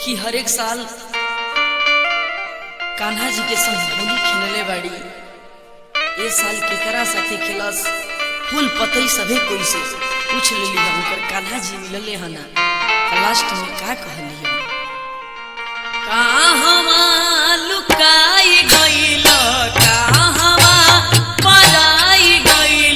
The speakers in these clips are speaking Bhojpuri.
देखी हर एक साल कान्हा जी के संग होली खेलले बाड़ी ए साल केकरा साथे खेलस फूल पतई सभे कोई से पूछ लेली हम उनकर कान्हा जी मिलले हना लास्ट में का कहली हम कहवा लुकाई गइल कहवा पराई गइल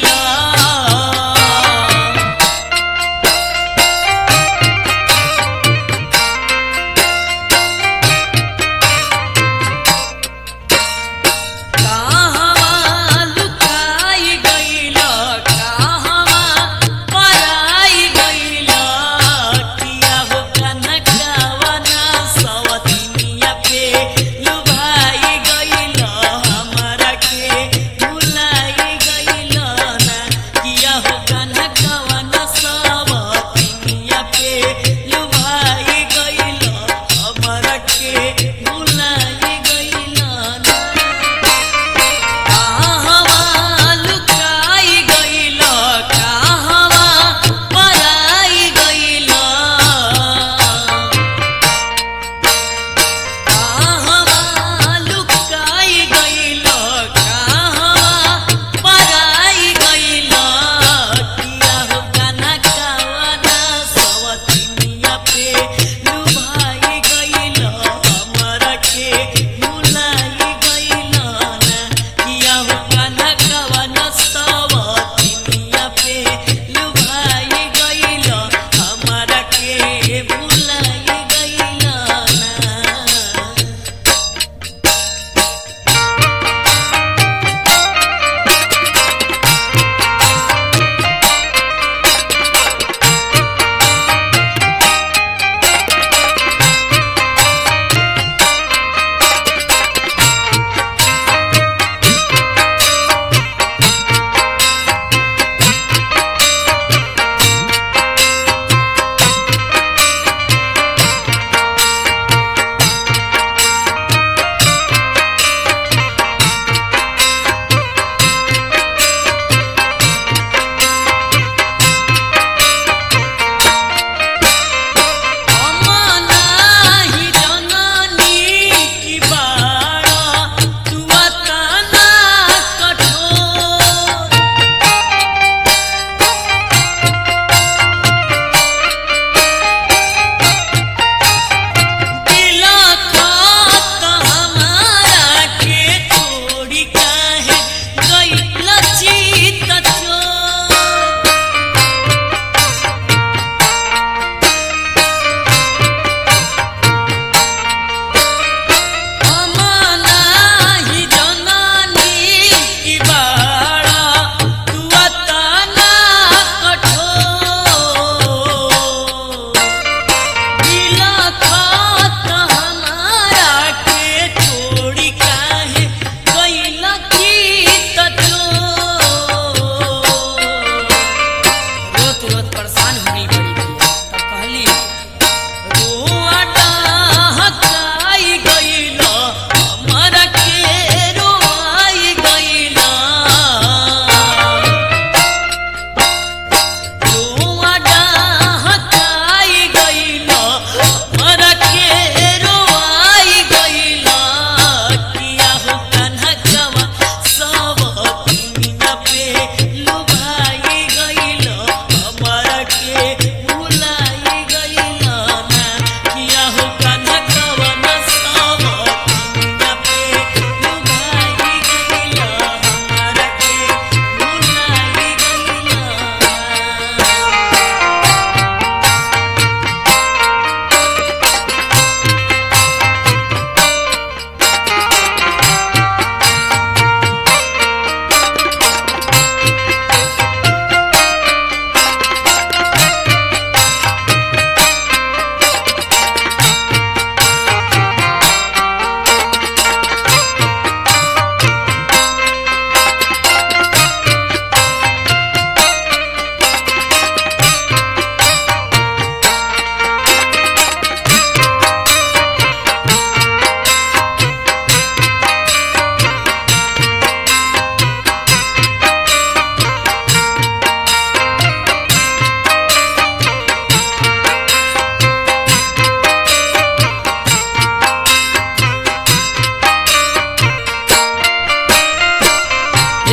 कहवा लुकाई गइल कहवा पराई गइल किया हो कनकवा ना सवतिनिया पे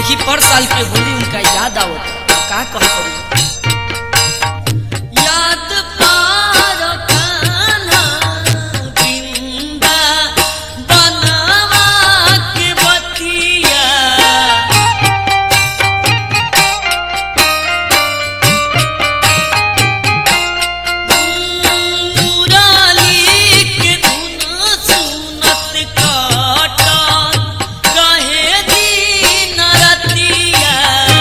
देखी पर साल के होली उनका याद आवत का कहत याद पार कान्हा बिंदा बनवा के बतिया मुराली के धुन सुनत काटन रहे दिन रतिया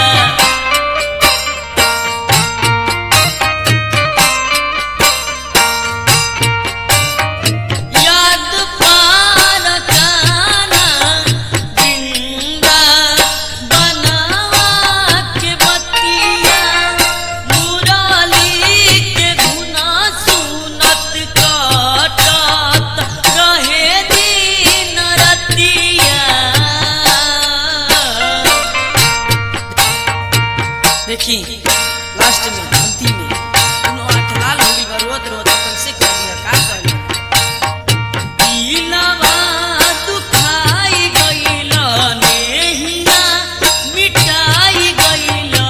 याद पार काना जिंदा बनवा के बतिया मुराली के धुना सुनत काटत रहे दिन रतिया देखी लास्ट में अंतिम में उन्हों आठ लाल होली बा रोत रोत कैसे कर दिया का कर दिलवा दुखाई गइला नेहिया मिटाई गइला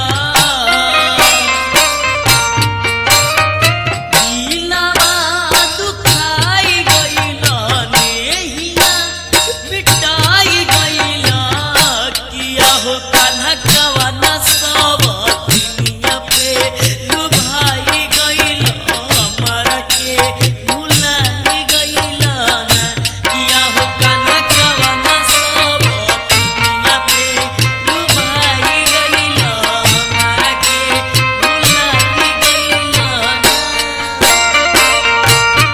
दिलवा दुखाई गइला नेहिया मिटाई गइला किया हो कान्हा कवना सब दुनिया पे लुभाई गइला हमरा के भुलाई गइला ना किया हो कान्हा कवना सब दुनिया पे लुभाई गइला हमरा के भुलाई गइला ना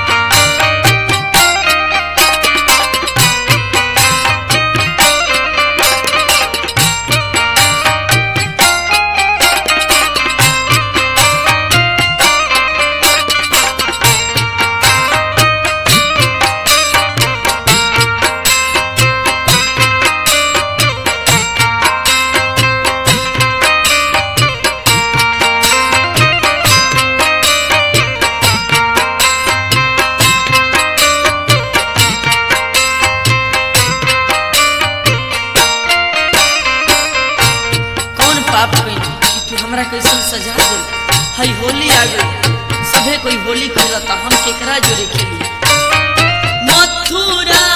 कौन पाप कइली कि तू हमरा कैसन सजा दे हई होली आ गई सभे कोई होली खेलता हम केकरा जोरे खेली मथुरा